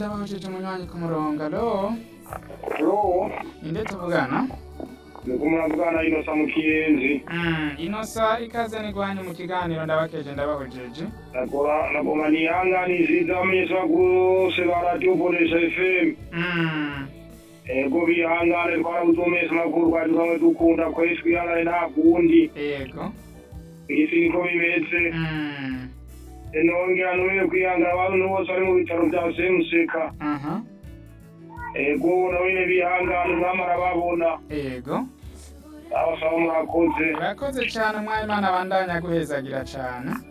Ndabashije umunywanyi ku murongo alo Alo, inde tuvugana nuko muravugana Inosa mu Kiyenzi. Mm, inosa ikaze nigwanyu mu kiganiro ndabakeje ndabahojeje Nakora nagoma nihanganiriza abamenyeshamakuru bose ba Radio Bonesha FM. Mm, Ego bihangane twarabuze umumenyeshamakuru twari dusanzwe dukunda kweri twihangane nta kundi. yego Isi niko bimeze. Mm, Nongera nubire kwihangana abantu bose bari mu bitaro vya Semuseka. aha Ego nabone bihangane mwamara babona. yego Abasaba murakoze. urakoze cane mwayimana abandanya guhezagira cane